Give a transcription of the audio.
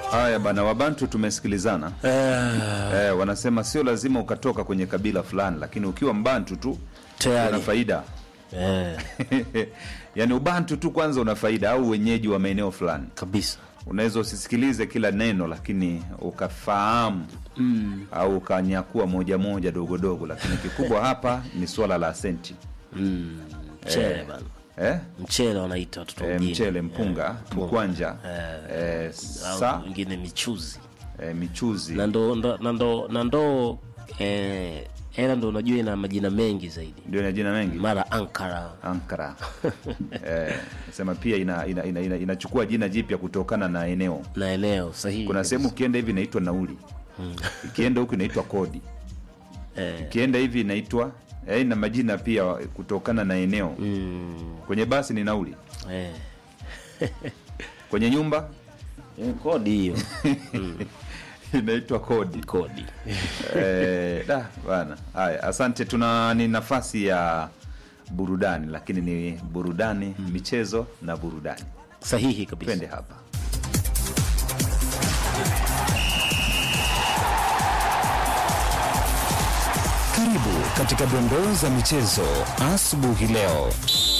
Haya bana, Wabantu tumesikilizana. Eh, Eh, wanasema sio lazima ukatoka kwenye kabila fulani, lakini ukiwa Mbantu tu Tayari. una faida eh, yaani Ubantu tu kwanza una faida, au wenyeji wa maeneo fulani. kabisa Unaweza usisikilize kila neno, lakini ukafahamu mm. au ukanyakua moja moja dogo dogo, lakini kikubwa hapa ni swala la senti Mm. Mchele Eh. bana, eh? mchele wanaita watoto Eh, mjini. mchele, mpunga, mkwanja, eh, au sa wengine michuzi eh, michuzi na ndo ndo- na ndo na ndo eh, ela ndo unajua ina majina mengi zaidi, ndio ina jina mengi mara Ankara Ankara eh, nasema pia ina, ina, ina, ina, inachukua jina jipya kutokana na eneo. na eneo sahihi. Kuna sehemu ukienda hivi inaitwa nauli, ikienda huku inaitwa kodi, eh, ikienda hivi inaitwa eh, na majina pia kutokana na eneo. mm, Kwenye basi ni nauli, eh. kwenye nyumba Eh, kodi hiyo inaitwa kodi. kodi eh, da bana. Haya, asante. Tuna ni nafasi ya burudani, lakini ni burudani, michezo na burudani. sahihi kabisa. Twende hapa. Karibu katika dondoo za michezo asubuhi leo.